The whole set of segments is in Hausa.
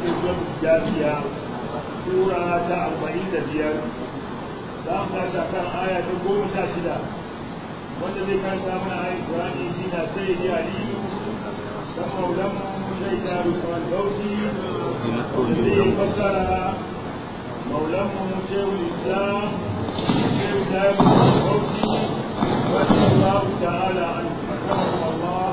cikin zuwan jafiya sura ta arba'in da biyar za mu tashi kan aya ta goma sha shida wanda zai karanta mana ayin Qur'ani shi na sai ya aliyu dan maulan shaida Usman Bauchi zai fassara maulan mu shehu Islam shehu Tayyib Bauchi الله تعالى عنه أكرمه الله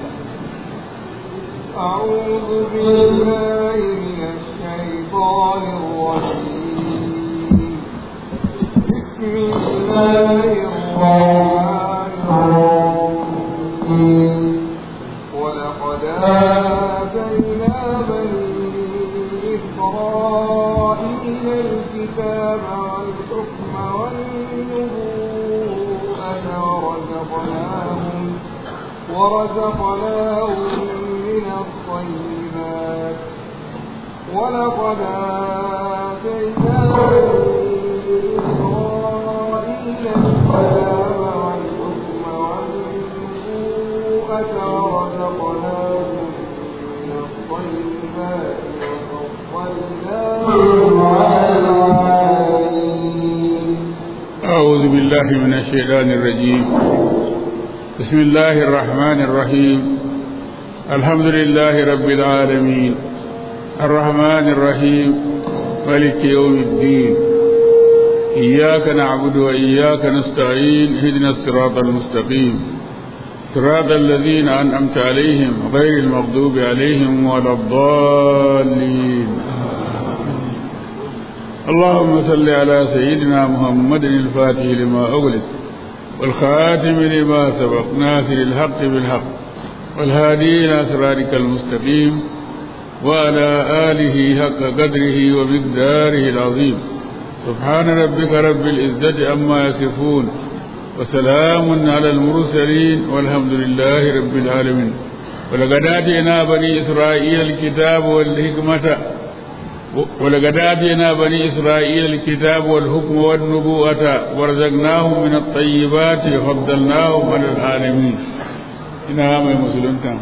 أعوذ بالله من الشيطان الرجيم بسم الله الرحمن الرحيم ولقد آتينا بني إسرائيل الكتاب والحكم والنبوءة ورزقناهم ورزقناهم من الطيبات ولقد آتينا بني إسرائيل الكتاب والحكم والنبوءة ورزقناهم من الطيبات وفضلناهم على العالمين أعوذ بالله من الشيطان الرجيم بسم الله الرحمن الرحيم الحمد لله رب العالمين الرحمن الرحيم ملك يوم الدين إياك نعبد وإياك نستعين اهدنا الصراط المستقيم صراط الذين أنعمت عليهم غير المغضوب عليهم ولا الضالين اللهم صل على سيدنا محمد الفاتح لما أغلق والخاتم لما سبق ناصر الحق بالحق والهادي إلى صراطك المستقيم وعلى آله حق قدره ومقداره العظيم سبحان ربك رب العزة عما يصفون وسلام على المرسلين والحمد لله رب العالمين ولقد آتينا بني إسرائيل الكتاب والحكمة ولقد آتينا بني إسرائيل الكتاب والحكم والنبوءة ورزقناهم من الطيبات وفضلناهم على العالمين ina mai musulunta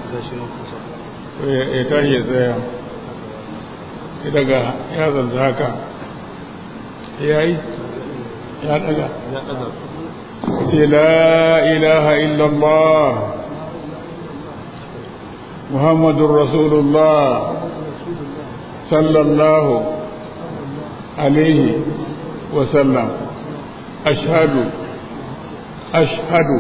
ya tashi ya tsaya ya daga ya zanzu haka ya yi ya daga ce la ilaha illallah muhammadun rasulullah sallallahu alaihi wasallam ashhadu ashhadu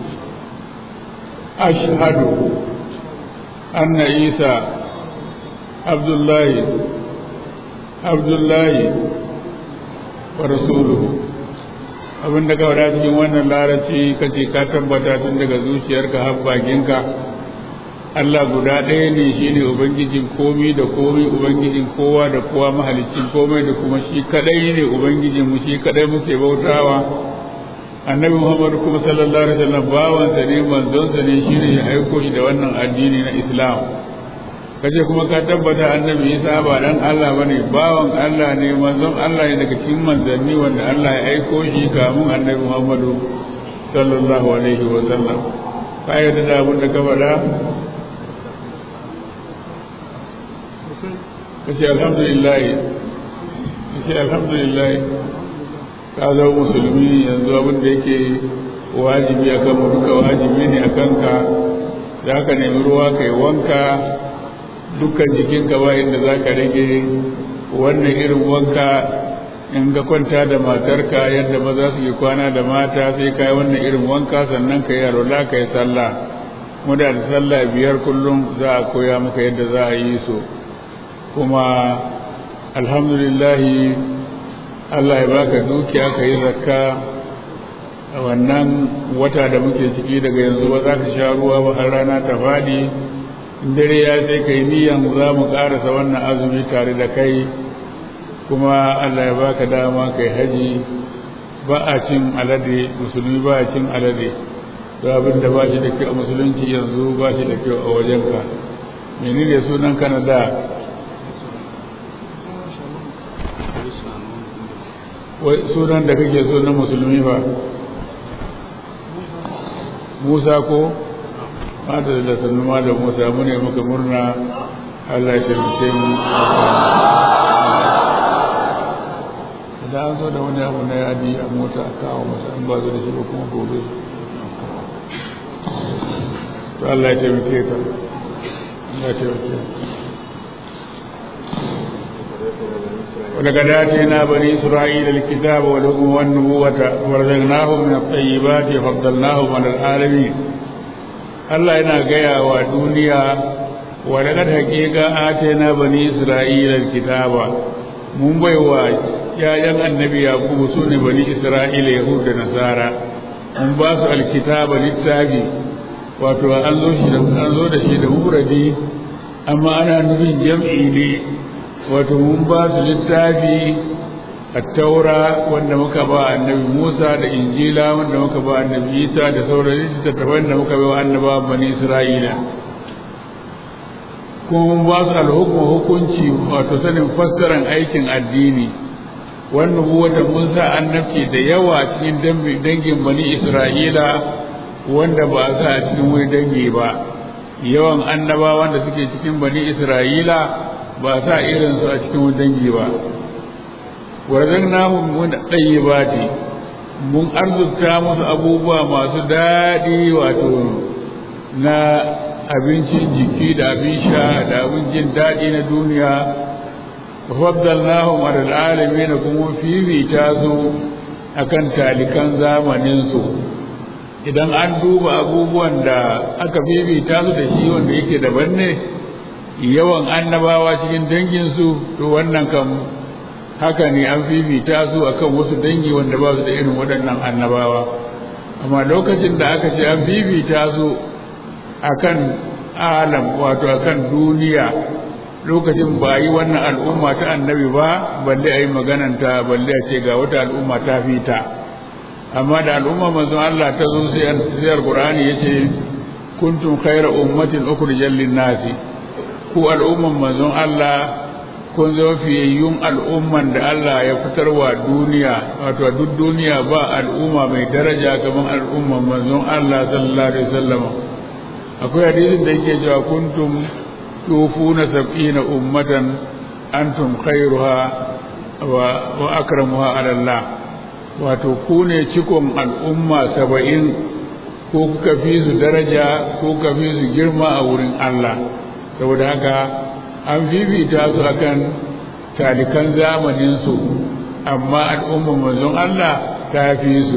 أشهد أن عيسى عبد الله عبد الله ورسوله abin da ka faɗa cikin wannan larabci ka ce ka tabbata tun daga zuciyarka har bakinka Allah guda ɗaya ne shi ne Ubangijin komi da komi Ubangijin kowa da kowa mahalicin komai da kuma shi kaɗai ne Ubangijin mu shi kaɗai muke bautawa annabi muhammadu kuma sallallahu alaihi wasallam bawansa ne manzonsa ne shine ya aiko shi da wannan addini na islam kace kuma ka tabbata annabi isa ba dan Allah bane bawan Allah ne manzon Allah ne daga cikin manzanni wanda Allah ya aiko shi kamun annabi muhammadu sallallahu alaihi wasallam ka yarda da abin da ka faɗa kace alhamdulillah kace alhamdulillah ka zama musulmi yanzu abin da yake wajibi a kan duka wajibi ne a kanka za ka nemi ruwa ka yi wanka dukkan jikinka ba inda za ka rage wannan irin wanka in ga kwanta da matarka yadda maza su yi kwana da mata sai ka yi wannan irin wanka sannan ka yi arola ka yi sallah muda da sallah biyar kullum za a koya maka yadda za a yi su kuma alhamdulillahi Allah ya baka dukiya ka yi zakka a wannan wata da muke ciki daga yanzu ba za ka sha ruwa ba har rana ta faɗi dare ya sai kai niyan za mu ƙarasa wannan azumi tare da kai kuma Allah ya baka dama kai haji ba a cin alade musulmi ba a cin alade to abin da ba shi da kyau a musulunci yanzu ba shi da kyau a wajenka menene sunan kana da sunan da kake so na musulmi ba musa ko mata da sannu da musa mune muka murna Allah ya taimake mu idan an zo da wani abu na yadi a mota a kawo masa an ba zo da shi ba kuma gobe to Allah ya taimake ka Allah ya taimake ولقد آتينا بني إسرائيل الكتاب والحكم والنبوة ورزقناهم من الطيبات وفضلناهم على العالمين Allah yana gaya wa duniya wa daga hakika atena bani isra'ila alkitaba mun bai wa yayan annabi yakubu sune bani isra'ila yahud da nasara mun ba su alkitaba littafi wato an zo shi da an zo da shi da muradi amma ana nufin jam'i ne wato mun ba su littafi التوراة wanda muka ba annabi Musa da Injila wanda muka ba annabi Isa da sauran littattafan da muka ba annaba bani Isra'ila kuma ba su alhukmu hukunci wato sanin fassaran aikin addini wannan wata mun sa annabci da yawa cikin dangin bani Isra'ila wanda ba sa a cikin wani dangi ba yawan annabawa wanda suke cikin bani Isra'ila ba sa irinsu a cikin wani dangi ba warzannahum min tayyibati mun arzuta musu abubuwa masu daɗi wato na abincin jiki da abin sha da abin jin daɗi na duniya wa faddalnahum ala alamin kuma fifita su akan talikan zamanin su idan an duba abubuwan da aka fifita su da shi wanda yake daban ne yawan annabawa cikin danginsu to wannan kam haka ne an fifita su akan wasu dangi wanda ba su da irin waɗannan annabawa amma lokacin da aka ce an fifita su akan alam wato akan duniya lokacin ba yi wannan al'umma ta annabi ba balle a yi magananta balle a ce ga wata al'umma ta fita amma da al'umma manzon Allah ta zo sai an sayar Qur'ani yace kuntum khayra ummatin ukhrijal lin-nasi ku al'umman manzon Allah kun zama fiyayyun al'umman da Allah ya fitarwa duniya wato duk duniya ba al'umma mai daraja kamar al'umman manzon Allah sallallahu alaihi wasallam akwai hadisin da yake cewa kuntum tufuna sab'ina ummatan antum khairuha wa, wa akramuha ala Allah wato ku ne cikon al'umma saba'in ko kuka fi su daraja ko kuka fi su girma a wurin Allah saboda haka an fifita su akan talikan zamaninsu amma al'ummar manzon Allah ta fi su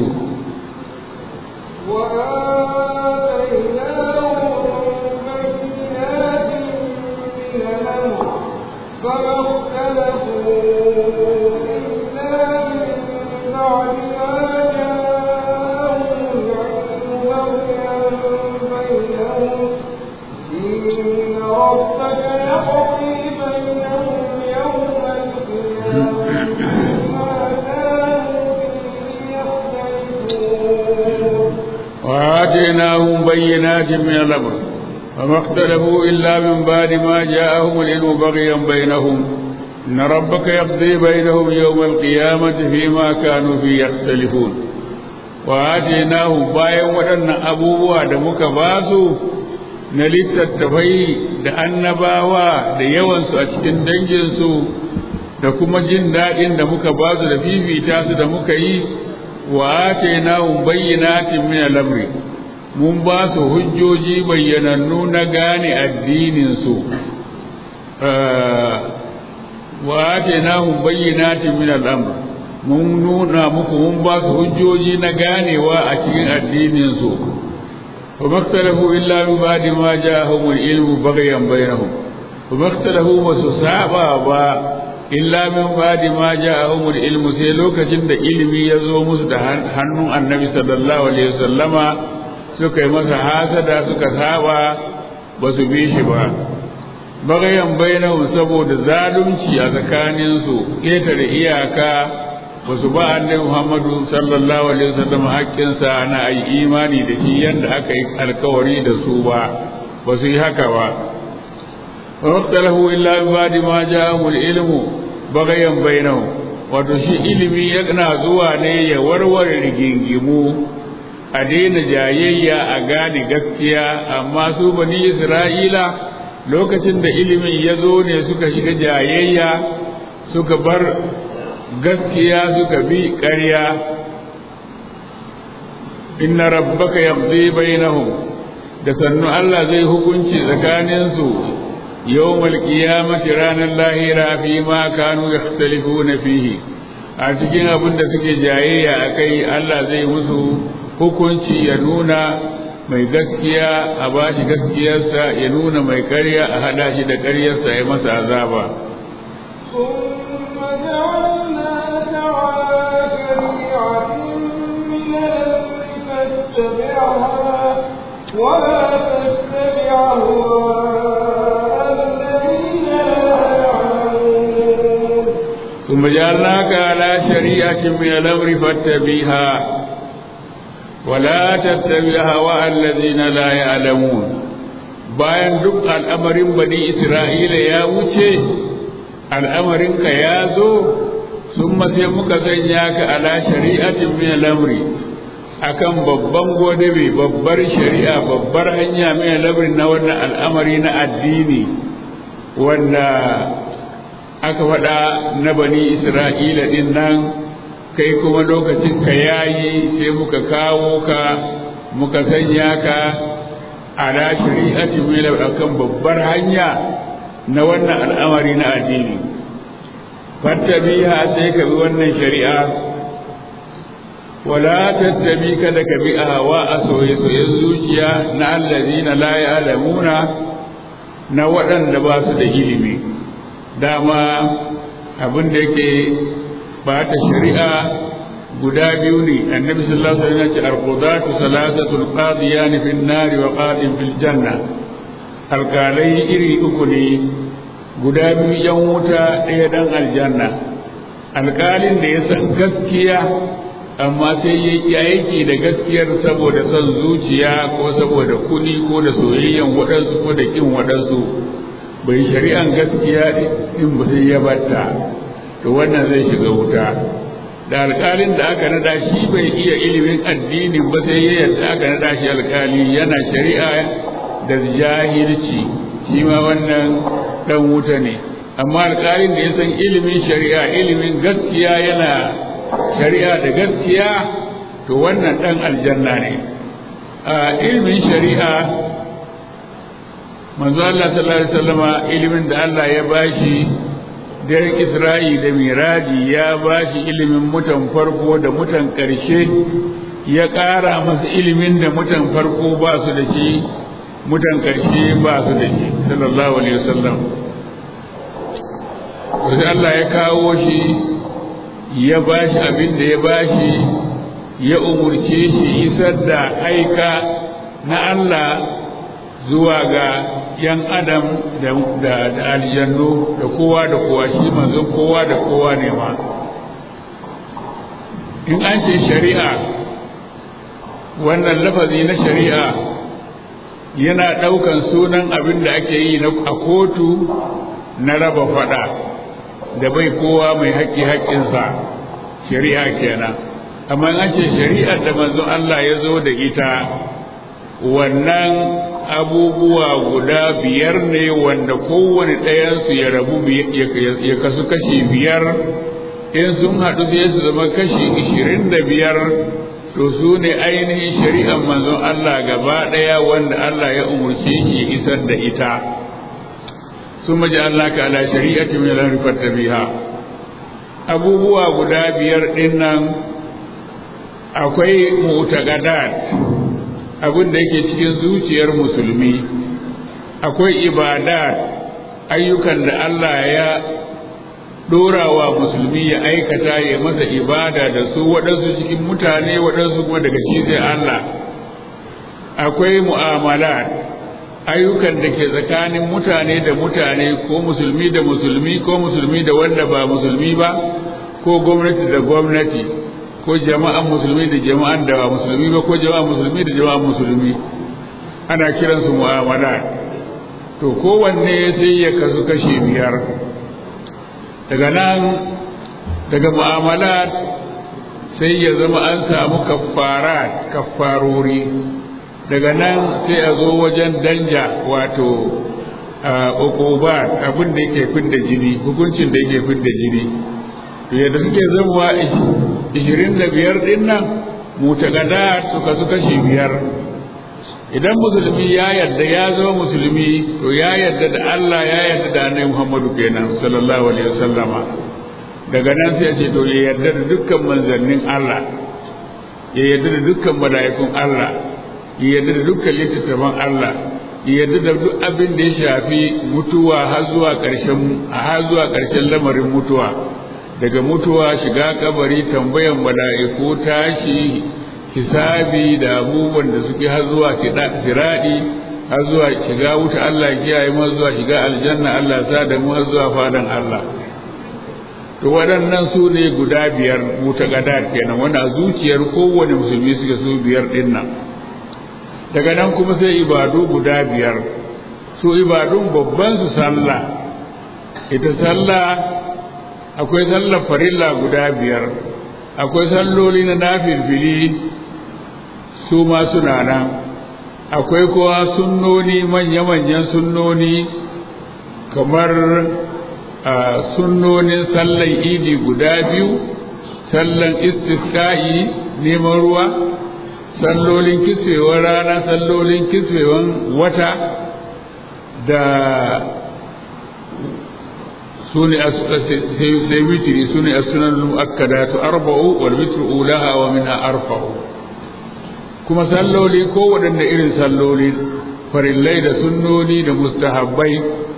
وآتيناهم بينات من الأمر فما اختلفوا إلا من بعد ما جاءهم العلم بغيا بينهم إن ربك يقضي بينهم يوم القيامة فيما كانوا فيه يختلفون وآتيناهم بايا ودن أبوه دمك باسو na littattafai da annabawa da yawansu a cikin danginsu da kuma jin daɗin da muka ba su da fifita su da muka yi wa atainahum bayyinatin min al-amri mun ba su hujjoji bayyanannu na gane addinin su wa atainahum bayyinatin min al-amr mun nuna muku mun ba su hujjoji na ganewa a cikin addinin su وما اختلفوا إلا من بعد ما جاءهم العلم بغيا بينهم وما اختلفوا وسسابا illa min ba'di ma ja'ahum al-ilm sai lokacin da ilimi ya zo musu da hannun annabi sallallahu alaihi wasallama suka yi masa hasada suka saba ba su bi shi ba bagayan bainahum saboda zalunci a tsakanin su ketare iyaka ba su ba annabi Muhammadu sallallahu alaihi wasallam haƙƙinsa na ayi imani da shi yanda aka yi alkawari da su ba ba su yi haka ba واختلفوا إلا من بعد ما جاءهم العلم بغيا بينهم wato shi ilimi yana zuwa ne ya warware rigingimu a daina jayayya a gane gaskiya amma su bani isra'ila lokacin da ilimin ya zo ne suka shiga jayayya suka bar gaskiya suka bi ƙarya inna rabbaka yaqdi bainahum da sannu Allah zai hukunci tsakaninsu yawmal qiyamati ranar lahira fi ma kanu yakhtalifuna fihi a cikin abin da suke jayayya akai Allah zai musu hukunci ya nuna mai gaskiya a bashi gaskiyarsa ya nuna mai ƙarya a hada shi da ƙaryarsa ya masa azaba ثم جعلناك على شريعة من الأمر فاتبعها ولا تتبع أهواء الذين لا يعلمون ثم جعلناك على شريعة من الأمر فاتبعها ولا تتبع هواء الذين لا يعلمون bayan duk al'amarin bani Isra'ila ya wuce al'amarinka ya zo sun sai muka sanya ka ala shari'atin min al'amri akan babban godabe babbar shari'a babbar hanya min al'amri na wannan al'amari na addini wanda aka faɗa na bani Isra'ila din nan kai kuma lokacin ka yayi sai muka kawo ka muka sanya ka ala shari'ati mai akan babbar hanya na wannan al'amari na addini fattabiha sai ka bi wannan shari'a wala tattabi kada ka bi hawa a soye-soyen zuciya na allazina la ya'lamuna na waɗanda ba su da ilimi dama abin da yake ba ta shari'a guda biyu ne annabi sallallahu alaihi wasallam ya ce al-qudatu salatatul qadiyan fi an-nar wa qadin fil janna alkalai iri uku ne guda biyu yan wuta ɗaya dan aljanna alkalin da ya san gaskiya amma sai ya yi aiki da gaskiyar saboda son zuciya ko saboda kuɗi ko da soyayyen waɗansu ko da ƙin waɗansu bai shari'an gaskiya in ba sai ya batta to wannan zai shiga wuta da alƙalin da aka nada shi bai iya ilimin addinin ba sai ya yadda aka nada shi alƙali yana shari'a da jahilci shi ma wannan dan wuta ne amma alƙalin da ya san ilimin shari'a ilimin gaskiya yana shari'a da gaskiya to wannan dan aljanna ne a ilimin shari'a manzo Allah sallallahu alaihi wasallama ilimin da Allah ya bashi daren Isra'i da Miraji ya bashi ilimin mutan farko da mutan ƙarshe ya ƙara masa ilimin da mutan farko ba su da shi mutan ƙarshe ba su da shi sallallahu alaihi wasallam sai Allah ya kawo shi ya bashi abin da ya bashi ya umurce shi isar da aika na Allah zuwa ga yan adam da aljannu da kowa da kowa shi manzon kowa da kowa ne ma in an ce shari'a wannan lafazi na shari'a yana ɗaukan sunan abin da ake yi a kotu na raba fada da bai kowa mai haƙƙi haƙƙinsa shari'a kenan amma an ce shari'ar da manzon Allah ya zo da ita wannan abubuwa guda biyar ne wanda kowane ɗayansu ya rabu ya kasu kashi biyar in sun haɗu sai su zama kashi ishirin da biyar to su ne ainihin shari'ar manzon Allah gaba ɗaya wanda Allah ya umarce shi ya isar da ita sun maji Allah ka ala shari'ati mai larifar biha abubuwa guda biyar ɗin nan akwai mutagadat abin da yake cikin zuciyar musulmi akwai ibadat ayyukan da Allah ya dorawa musulmi ya aikata ya masa ibada da su waɗansu cikin mutane waɗansu kuma daga shi zai Allah akwai mu'amalat ayyukan da ke tsakanin mutane da mutane ko musulmi da musulmi ko musulmi da wanda ba musulmi ba ko gwamnati da gwamnati ko jama'an musulmi da jama'an da ba musulmi ba ko jama'an musulmi da jama'an musulmi ana kiransu mu'amala to kowanne sai ya kasu kashi biyar daga nan daga mu'amala sai ya zama an samu kaffara kaffarori daga nan sai a zo wajen danja wato uqubat abin da yake fidda jini hukuncin da yake fidda jini to yadda suke zamuwa 25 din nan mutaqaddat suka su kashi biyar idan musulmi ya yarda ya zama musulmi to ya yarda da Allah ya yarda da Annabi Muhammadu kenan sallallahu alaihi wasallama daga nan sai ce to ya yarda da dukkan manzannin Allah ya yarda da dukkan mala'ikun Allah ya yarda da dukkan littattafan Allah ya yarda da duk abin da ya shafi mutuwa har zuwa ƙarshen har zuwa ƙarshen lamarin mutuwa daga mutuwa shiga kabari tambayan mala'iku tashi hisabi da abubuwan da suke har zuwa siradi har zuwa shiga wuta Allah kiyaye mu zuwa shiga aljanna Allah sa da mu har zuwa fadan Allah to waɗannan su ne guda biyar mutaqadat kenan wanda zuciyar kowane musulmi suke su biyar din nan daga nan kuma sai ibadu guda biyar su ibadun babban su sallah ita sallah akwai sallar farilla guda biyar akwai salloli na nafilfili su ma suna nan akwai kuwa sunnoni manya-manyan sunnoni kamar sunnonin sallan idi guda biyu sallan istisqa'i neman ruwa sallolin kiswewar rana sallolin kiswewan wata da sune sai witri sune as-sunan al-mu'akkadatu arba'u wal witru ulaha wa minha arfa'u kuma salloli ko waɗanne irin salloli farillai da sunnoni da mustahabbai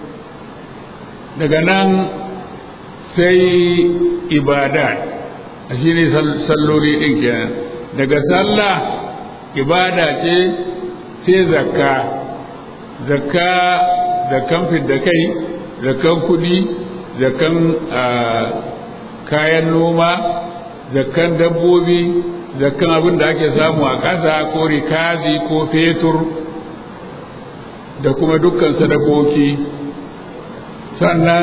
daga nan sai ibada shi ne salloli ɗin kenan daga sallah ibada ce sai zakka zakka zakkan fidda kai zakkan kudi zakkan kayan noma zakkan dabbobi zakkan abin da ake samu a ƙasa ko rikazi ko fetur da kuma dukkan sadakoki sannan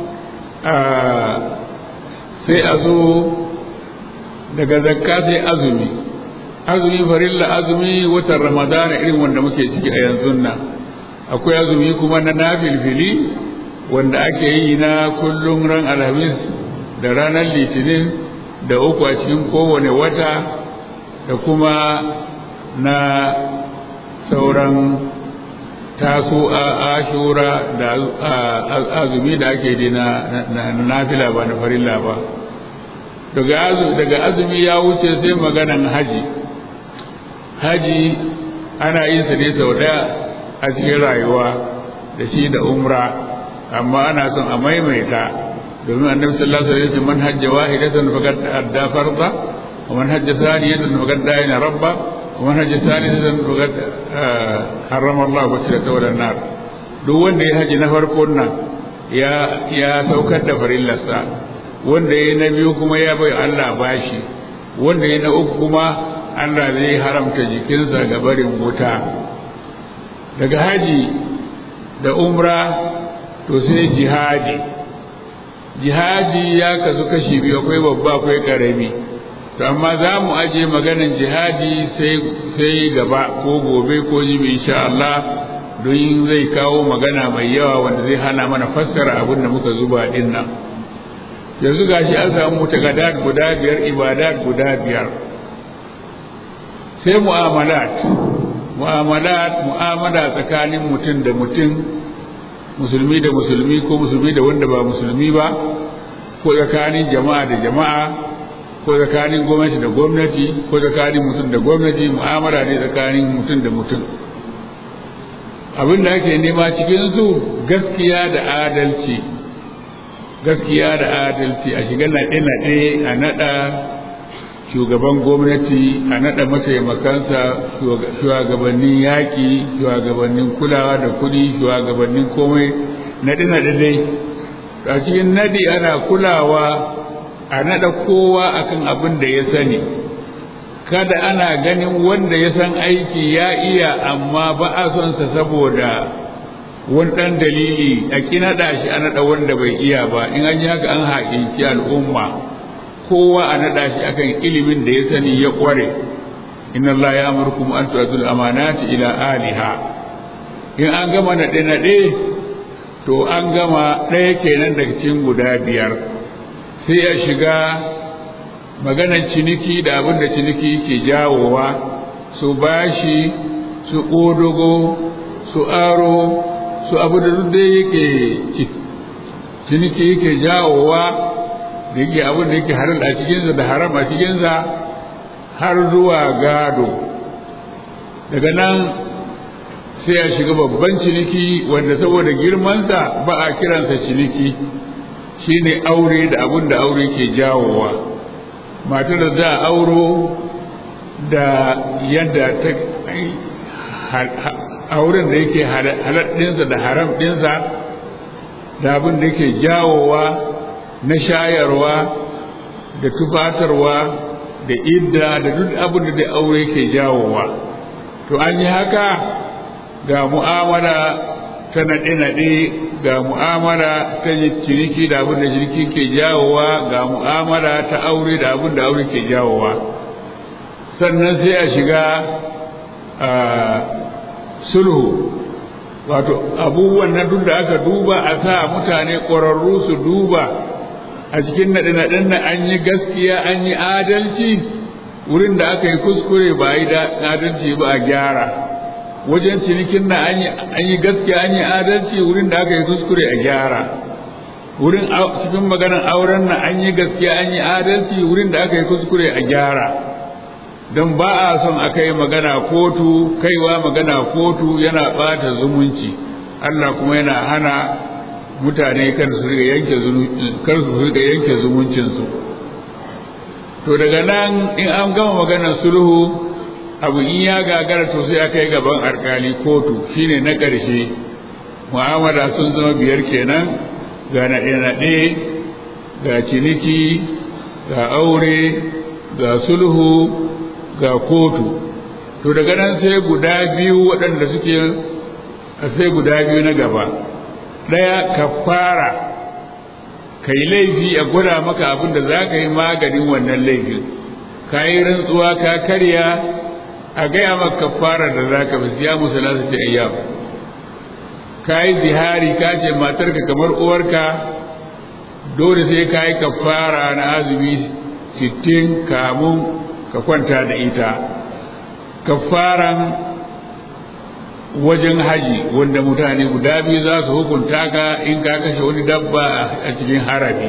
sai a zo daga zakka sai azumi azumi farilla azumi watan ramadana irin wanda muke ciki a yanzu nan akwai azumi kuma na nafilfili wanda ake yi na kullum ran alhamis da ranar litinin da uku a cikin kowane wata da kuma na sauran taso a ashura da azumi da ake yi na nafila ba na farilla ba daga azumi ya wuce sai maganan haji haji ana yin sa ne sau daya a cikin rayuwa da shi da umra amma ana son a maimaita domin annabi sallallahu alaihi wasallam man hajja wahidatan faqad adda farda wa man hajja thaniyatan faqad da'ina rabba wa man hajja thalithatan faqad harrama Allah wajhata wal nar duk wanda ya haji na farkon nan ya ya saukar da farillarsa wanda ya na biyu kuma ya bai Allah bashi wanda ya na uku kuma Allah zai haramta jikinsa ga barin wuta daga haji da umra to sai jihadi jihadi ya kasu kashi biyu akwai babba akwai karami to amma za mu aje maganan jihadi sai sai gaba ko gobe ko jibi insha Allah don zai kawo magana mai yawa wanda zai hana mana fassara abin da muka zuba din nan yanzu gashi an samu mutakadat guda biyar ibadat guda biyar sai mu'amalat mu'amalat mu'amala tsakanin mutum da mutum musulmi da musulmi ko musulmi da wanda ba musulmi ba ko tsakanin jama'a da jama'a ko tsakanin gwamnati da gwamnati ko tsakanin mutum da gwamnati mu'amala ne tsakanin mutum da mutum abin da ake nema cikin su gaskiya da adalci gaskiya da adalci a shiga naɗe-naɗe a naɗa shugaban gwamnati a naɗa mataimakansa shugabannin yaƙi shugabannin kulawa da kuɗi shugabannin komai naɗe-naɗe dai a cikin naɗi ana kulawa a naɗa kowa akan abin da ya sani kada ana ganin wanda ya san aiki ya iya amma ba a son sa saboda wani ɗan dalili a ƙi naɗa shi a naɗa wanda bai iya ba in an yi haka an haƙinci al'umma kowa a naɗa shi akan ilimin da ya sani ya ƙware inna Allah ya amurkum an tu'adul amanati ila aliha in an gama naɗe naɗe to an gama ɗaya kenan daga cikin guda biyar sai ya shiga maganan ciniki da abin da ciniki ke jawowa su bashi su ƙodogo su aro su abu da duk da yake ciniki yake jawowa da yake abin da yake haram a cikinsa da haram a cikinsa har zuwa gado daga nan sai ya shiga babban ciniki wanda saboda girmansa ba a kiransa ciniki shine aure da abin da aure ke jawowa matar da za a auro da yadda ta auren da yake haladdinsa da haram ɗinsa da abin da yake jawowa na shayarwa da tufatarwa da idda da duk abin da aure ke jawowa to an yi haka ga mu'amala ta naɗe-naɗe ga mu'amala ta ciniki da abin da ciniki ke jawowa ga mu'amala ta aure da abin da aure ke jawowa sannan sai a shiga sulhu wato abubuwan na duk da aka duba a sa mutane ƙwararru su duba a cikin naɗe-naɗen na an yi gaskiya an yi adalci wurin da aka yi kuskure ba a yi adalci ba a gyara wajen cinikin na an yi gaskiya an yi adalci wurin da aka yi kuskure a gyara wurin cikin maganar auren na an yi gaskiya an yi adalci wurin da aka yi kuskure a gyara don ba a son a kai magana kotu kaiwa magana kotu yana ɓata zumunci Allah kuma yana hana mutane kar su riga yanke zumuncinsu to daga nan in an gama maganar sulhu abu in ya gagara to sai aka yi gaban alkali kotu shine na ƙarshe mu'amala sun zama biyar kenan ga naɗe-naɗe ga ciniki ga aure ga sulhu ga kotu to daga nan sai guda biyu waɗanda suke sai guda biyu na gaba ɗaya kafara ka yi laifi a gwada maka abin da za ka yi maganin wannan laifin ka yi rantsuwa ka karya a gaya maka kafara da za ka fi ya musu nasu ta ayyam ka yi zihari ka ce matarka kamar uwarka dole sai ka yi kafara na azumi sittin kamun ka kwanta da ita kafaran wajen haji wanda mutane guda biyu za su hukunta ka in ka kashe wani dabba a cikin harabi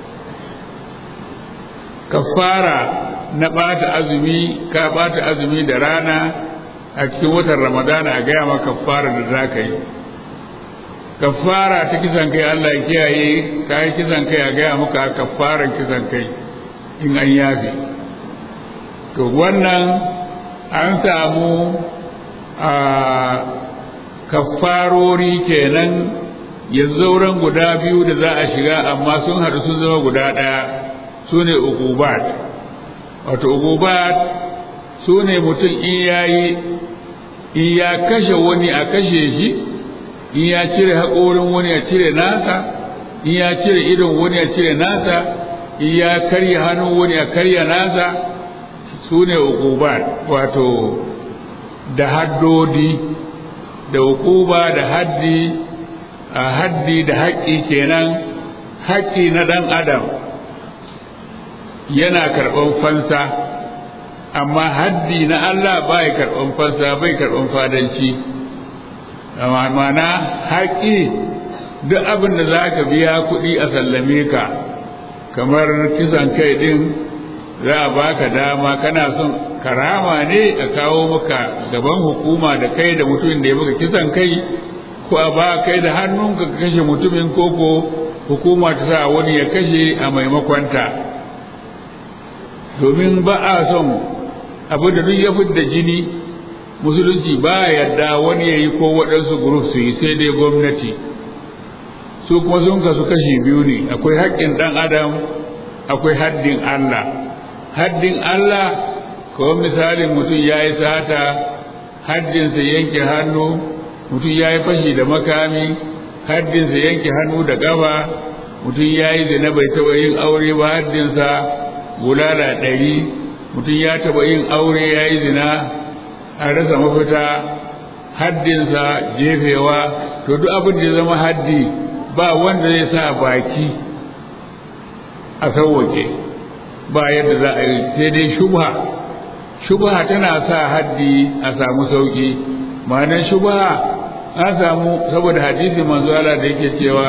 kafara na ɓata azumi ka ɓata azumi da rana a cikin watan ramadana a gaya maka kafara da za ka yi kafara ta kisan kai Allah ya kiyaye ka yi kisan kai a gaya maka kafaran kisan kai in an yafe to wannan an samu a kafarori kenan yanzu zauren guda biyu da za a shiga amma sun haɗu sun zama guda ɗaya su ne uqubat wato uqubat su ne mutum in yayi in ya kashe wani a kashe shi in ya cire haƙorin wani a cire nasa in ya cire idon wani a cire nasa in ya karya hannun wani a karya nasa su ne uqubat wato da haddodi da hukuba da haddi a haddi da haƙƙi kenan haƙƙi na ɗan adam yana karɓan fansa amma haddi na Allah bai karɓan fansa bai karɓan fadanci mana haƙƙi duk abin da za ka biya kuɗi a sallame ka kamar kisan kai ɗin za a baka dama kana son karama ne a kawo maka gaban hukuma da kai da mutumin da ya maka kisan kai ko a ba kai da hannunka ka kashe mutumin koko hukuma ta sa wani ya kashe a maimakonta domin ba a son abu da duk ya da jini musulunci ba yarda wani ya yi ko waɗansu guruf su yi sai dai gwamnati su kuma sun kasu kashi biyu ne akwai haƙƙin ɗan adam akwai haddin Allah haddin Allah kawai misalin mutum ya yi sata haddinsa yanke hannu mutum ya yi fashi da makami haddinsa yanke hannu da ƙafa mutum ya yi zina bai taɓa yin aure ba haddinsa bulala ɗari mutum ya taɓa yin aure ya yi zina a rasa mafita haddinsa jefewa to duk abin da ya zama haddi ba wanda zai sa baki a sauwake ba yadda za a yi sai dai shubha shubha tana sa haddi a samu sauki ma'anar shubha an samu saboda hadisi manzo Allah da yake cewa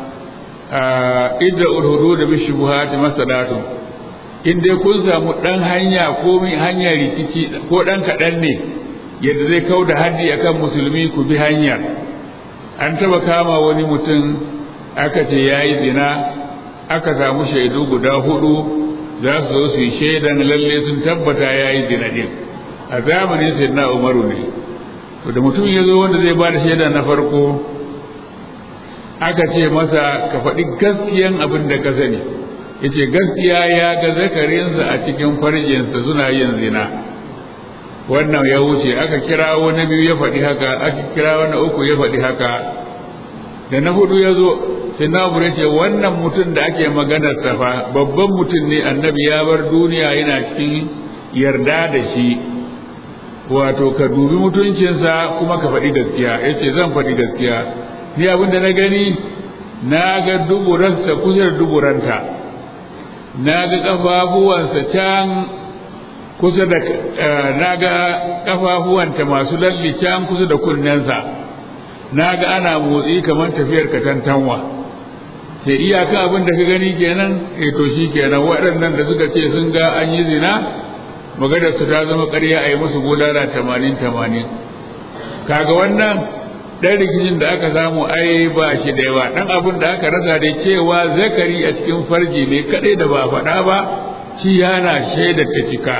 idda urhudu da bi shubuhati masadatu in dai kun samu dan hanya ko min hanya rikici ko dan kadan ne yadda zai kau da haddi akan musulmi ku bi hanyar an taba kama wani mutum aka ce yayi zina aka samu shaidu guda hudu za su zo su yi shaidan lalle sun tabbata yayi zina din a zamanin sayyidina Umaru ne to da mutum ya zo wanda zai ba da shaida na farko aka ce masa ka faɗi gaskiyan abin da ka sani ya ce gaskiya ya ga zakarinsa a cikin farjinsa suna yin zina wannan ya wuce aka kira wani biyu ya faɗi haka aka kira wani uku ya faɗi haka da na hudu ya zo sai na ce wannan mutum da ake maganar fa babban mutum ne annabi ya bar duniya yana cikin yarda da shi wato ka dubi mutuncinsa kuma ka faɗi gaskiya ya ce zan faɗi gaskiya ni abin da na gani na ga duburarsa kusa da duburanta na ga ƙafafuwansa can kusa da na ga ƙafafuwanta masu lalli can kusa da kunnensa na ga ana motsi kamar tafiyar katantanwa sai iyaka abin da ka gani kenan eh to shi kenan waɗannan da suka ce sun ga an yi zina maganar su ta zama ƙarya a yi musu bulala tamanin tamanin kaga wannan ɗan rikicin da aka samu ai ba shi da yawa ɗan abin da aka rasa da cewa zakari a cikin farji ne kaɗai da ba faɗa ba shi yana shaidar ta cika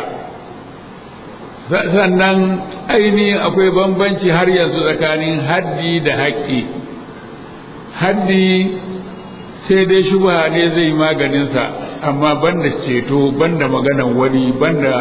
sannan ainihin akwai bambanci har yanzu tsakanin haddi da haƙƙi haddi sai dai shubha ne zai maganinsa amma banda ceto banda maganan wani banda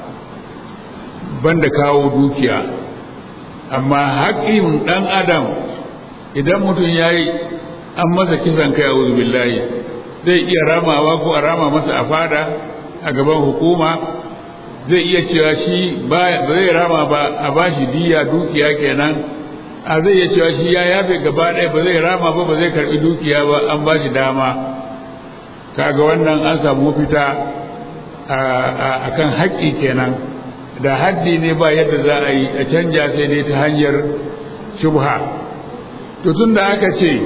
banda kawo dukiya amma haƙƙin ɗan adam idan mutum ya yi an masa kisan kai a billahi zai iya ramawa ko a rama masa a fada a gaban hukuma zai iya cewa shi ba zai rama ba a ba shi diya dukiya kenan a zai iya cewa shi ya yafe gaba ɗaya ba zai rama ba ba zai karɓi dukiya ba an ba shi dama kaga wannan an samu fita a kan haƙƙi kenan da haddi ne ba yadda za a yi a canja sai dai ta hanyar shubha to tun da aka ce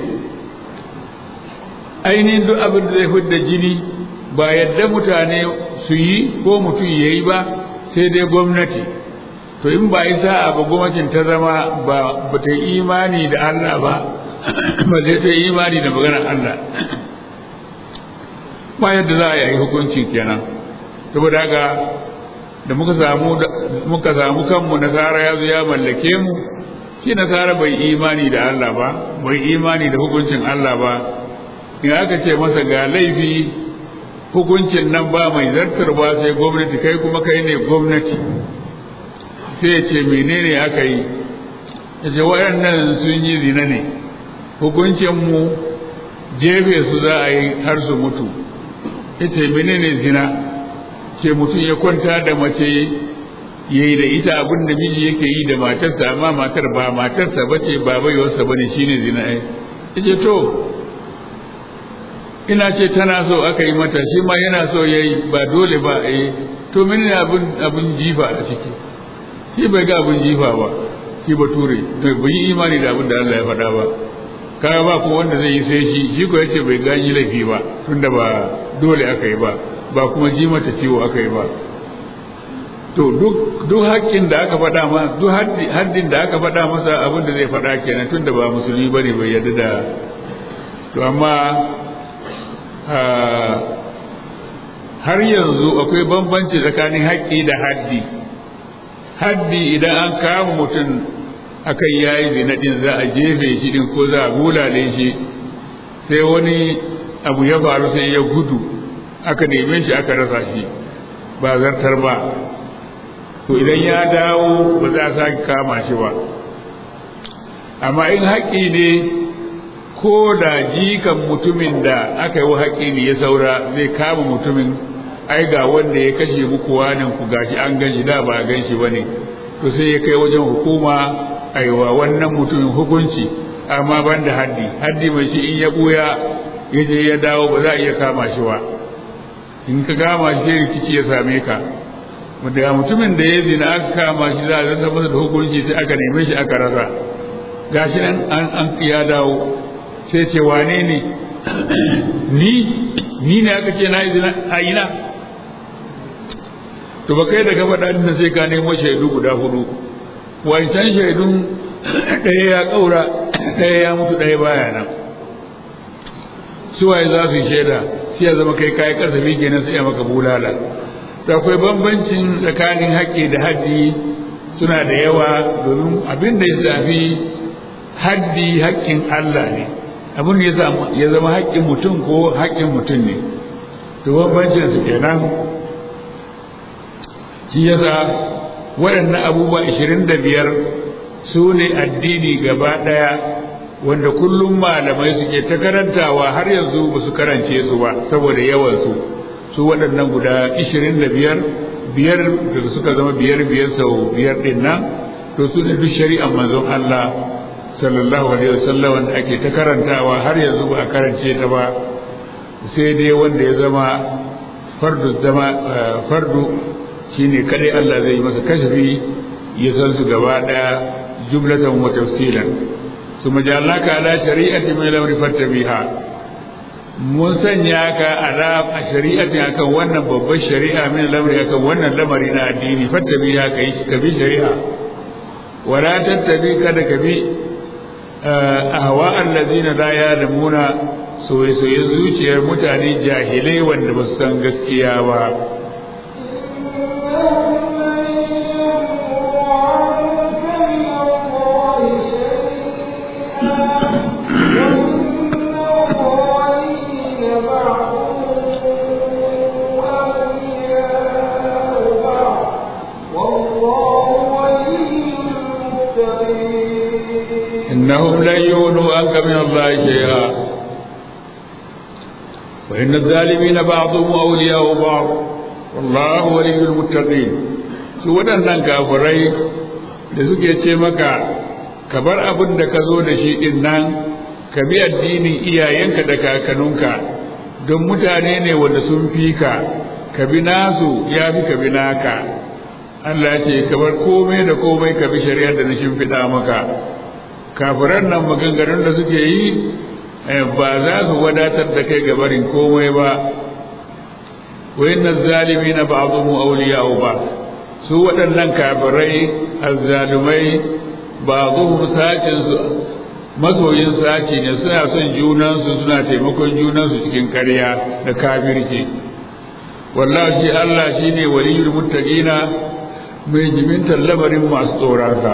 ainihin duk abin da zai fidda jini ba yadda mutane su yi ko mutum ya yi ba sai dai gwamnati to in ba isa ba gwamnatin ta zama ba ta yi imani da Allah ba ba zai ta yi imani da maganar Allah ba yadda za a yi hukunci kenan saboda haka da muka samu muka samu kanmu nasara ya zo ya mallake mu shi nasara bai imani da Allah ba bai imani da hukuncin Allah ba in aka ce masa ga laifi hukuncin nan ba mai zartar ba sai gwamnati kai kuma kai ne gwamnati sai ya ce menene aka yi ya ce waɗannan sun yi zina ne hukuncinmu jefe su za a yi har su mutu ya ce menene zina ce mutum ya kwanta da mace ya yi da ita abin da miji yake yi da matarsa amma matar ba matarsa ba ce ba baiwarsa ba ne shi ne zina ya ce to ina ce tana so aka yi mata shi ma yana so ya yi ba dole ba a yi to menene abin abin jifa a ciki shi bai ga abin jifa ba shi ba ture bai yi imani da abin da Allah ya faɗa ba kaga ba ko wanda zai yi sai shi shi ko yace bai gani laifi ba tunda ba dole aka yi ba ba kuma ji mata ciwo aka yi ba to duk duk haƙƙin da aka faɗa ma duk haddin da aka faɗa masa abin da zai faɗa kenan tunda ba musulmi bane bai yarda da to amma har yanzu akwai bambanci tsakanin haƙƙi da haddi haddi idan an kama mutum akan yayi zina din za a jefe shi din ko za a bulale shi sai wani abu ya faru sai ya gudu aka neme shi aka rasa shi ba zartar ba to idan ya dawo ba za a sake kama shi ba amma in haƙƙi ne ko da jikan mutumin da aka yi wa haƙƙi ne ya saura zai kama mutumin ai ga wanda ya kashe muku wanin ku gashi an gan shi da ba a gan shi bane to sai ya kai wajen hukuma aiwa wannan mutumin hukunci amma ban da haddi haddi mai shi in ya buya ya je ya dawo ba za a iya kama shi ba in ka kama shi rikici ya same ka da mutumin da ya zina aka kama shi za a zanta masa da hukunci sai aka neme shi aka rasa gashi nan an an ya dawo sai ce wane ne ni ni ne aka ce na yi zina a ina to ba kai da gaba ɗan sai ka nemo shaidu guda hudu wancan shaidun ɗaya ya ƙaura ɗaya ya mutu ɗaya baya nan suwaye za su yi shaida sai ya zama kai kayi kasafi kenan sai ya maka bulala to akwai bambancin tsakanin haƙƙi da haddi suna da yawa domin abin da ya zafi haddi haƙƙin Allah ne abin da ya zama haƙƙin mutum ko haƙƙin mutum ne to bambancin su kenan shi yasa waɗannan abubuwa ashirin da biyar su ne addini gaba ɗaya wanda kullum malamai suke ta karantawa har yanzu ba su karance su ba saboda yawansu su waɗannan guda ishirin da biyar biyar da suka zama biyar biyar sau biyar ɗin nan to su ne duk shari'ar manzon Allah sallallahu alaihi wasallam wanda ake ta karantawa har yanzu ba a karance ta ba sai dai wanda ya zama fardu zama fardu shine kadai Allah zai masa kashfi ya san su gaba daya jumlatan wa tafsilan ثم جعلناك على شريعة من الأمر فاتبعها mun sanya ka ala a shari'atin akan wannan babbar shari'a min lamari akan wannan lamari na addini fattabi ya kai ka bi shari'a wala tattabi kada ka bi ahwa allazina la ya'lamuna soye soye zuciyar mutane jahilai wanda ba su san gaskiya ba إنهم لن يغنوا عنك من الله شيئا وإن الظالمين بعضهم أولياء بعض والله ولي المتقين su waɗannan kafirai da suke ce maka ka bar abin da ka zo da shi ɗin nan ka bi addinin iyayenka da kakanninka don mutane ne wanda sun fi ka ka bi nasu ya fi ka bi naka Allah ce ka bar komai da komai ka bi shari'ar da na shimfiɗa maka kafiran nan maganganun da suke yi ba za su wadatar da kai gabarin komai ba wayannan zalimi na ba'dhum awliya'u ba su waɗannan kafirai azzalumai ba'dhum sacin su masoyin saci ne suna son junansu suna taimakon junansu cikin ƙarya da kafirci wallahi shi Allah shine waliyul muttaqina mai jimintar lamarin masu tsoronsa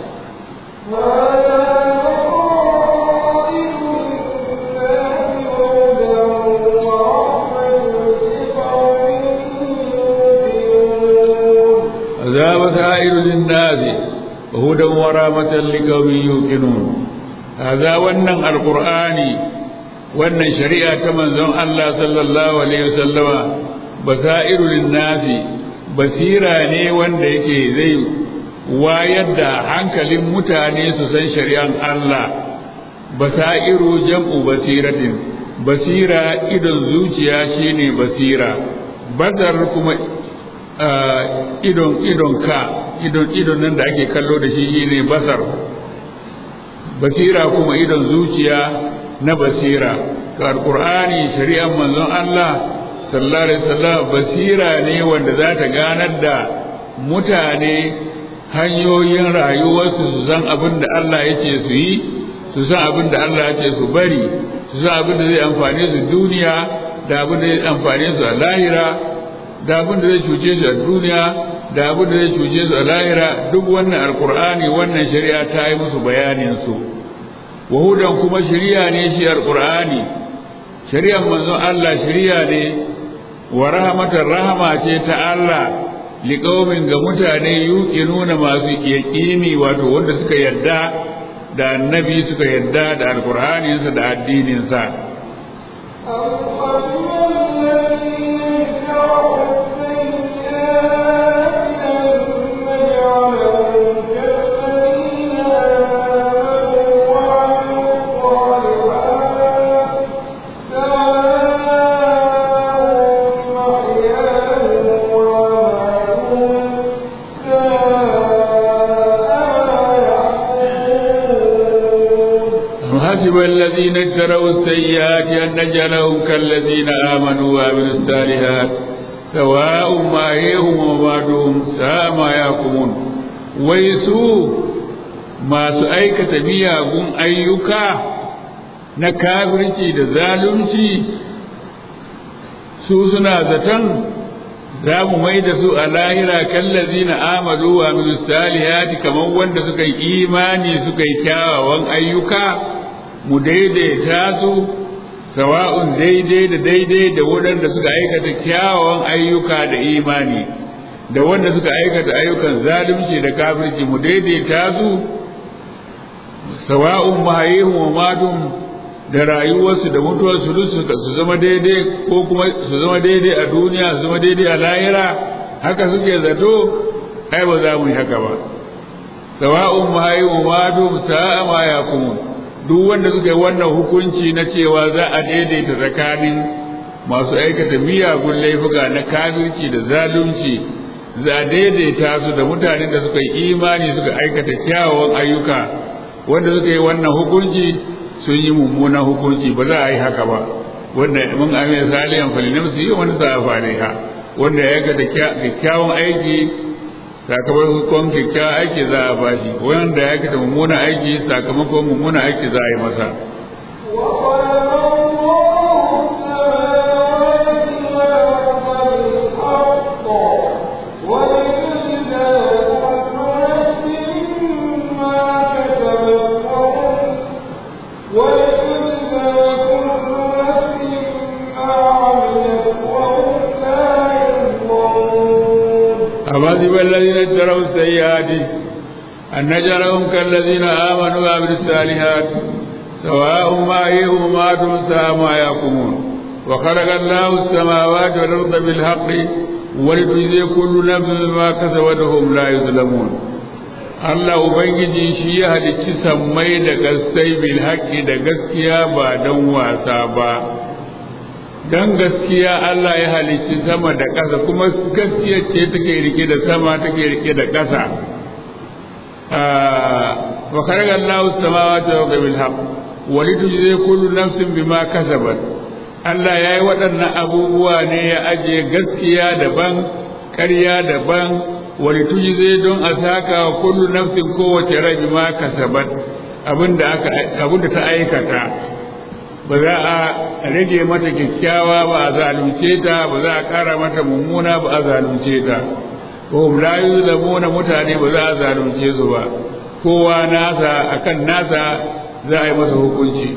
عذاب سائر للناس وهدى ورامة لقوم يوقنون هذا ونن القرآن ونن شريعة من زم الله صلى الله عليه وسلم بسائر للناس basira ne wanda yake zai wayar da hankalin mutane su san shari'an Allah basairu jam'u basiratin basira idon zuciya shine basira bazar kuma idon idon ka idon idon nan da ake kallo da shi shine basar basira kuma idon zuciya na basira ga alqur'ani shari'an manzon Allah sallallahu alaihi wasallam basira ne wanda za ta ganar da mutane hanyoyin rayuwarsu su san abin da Allah yake su yi su san abin da Allah yake su bari su san abin da zai amfane su duniya da abin da zai amfane su a lahira da abin da zai cuce su a duniya da abin da zai cuce su a lahira duk wannan alkur'ani wannan shari'a ta yi musu bayanin su wahudan kuma shari'a ne shi alkur'ani shari'ar manzon Allah shari'a ne wa rahmatar rahama ce ta Allah liƙaumin ga mutane yuƙi nuna masu yaƙini wato wanda suka yarda da annabi suka yarda da alkur'aninsa da addininsa الذين اشتروا السيئات أن نجعلهم كالذين آمنوا وعملوا الصالحات سواء ما هيهم وبعدهم ساء ما يحكمون ويسوء ما سأيك تبيعهم أيكا نكابرتي دزالمتي su suna zaton za mu mai da su a lahira kallazi na amadu wa min salihati kamar wanda suka yi imani suka yi kyawawan ayyuka mu daidaita su sawa'un daidai da daidai da waɗanda suka aikata kyawawan ayyuka da imani da wanda suka aikata ayyukan zalunci da kafirci mu daidaita su sawa'un mahayihum wa matum da rayuwarsu da mutuwarsu duk su zama daidai ko kuma su zama daidai a duniya su zama daidai a lahira haka suke zato ai ba za mu yi haka ba sawa'un mahayihum wa matum sa'a ma yakumun duk wanda suka yi wannan hukunci na cewa za a daidaita tsakanin masu aikata miyagun laifuka na kafirci da zalunci za a daidaita su da mutanen da suka yi imani suka aikata kyawawan ayyuka wanda suka yi wannan hukunci sun yi mummunan hukunci ba za a yi haka ba wanda mun amina salihan falinamsu yi wani za a fariha wanda ya aikata kyakkyawan aiki sakamakon kyakkyawan aiki za a bashi wanda ya aikata mummunan aiki sakamakon mummunan aiki za a yi masa أحسب الذين اشتروا السيئات أن نجعلهم كالذين آمنوا وعملوا الصالحات سواء ما هيهم ماتوا ساء ما يحكمون وخلق الله السماوات والأرض بالحق ولتجزي كل نفس ما كسبت وهم لا يظلمون Allah Ubangiji shi ya halicci sammai da gassai bil haƙƙi da gaskiya ba don wasa ba, don gaskiya Allah ya halicci sama da ƙasa kuma gaskiya ce take rike da sama take rike da ƙasa wa kharaqa Allahu samawati wa bil haqq wa litujzi kullu nafsin bima kasabat Allah yayi waɗannan abubuwa ne ya ajiye gaskiya daban ƙarya daban wa litujzi don a saka wa kullu nafsin kowace rai bima kasabat abinda aka abinda ta aikata ba za a rage mata kyakkyawa ba a zalunce ta ba za a ƙara mata mummuna ba a zalunce ta ko la yuzlamuna mutane ba za a zalunce su ba kowa nasa akan nasa za a yi masa hukunci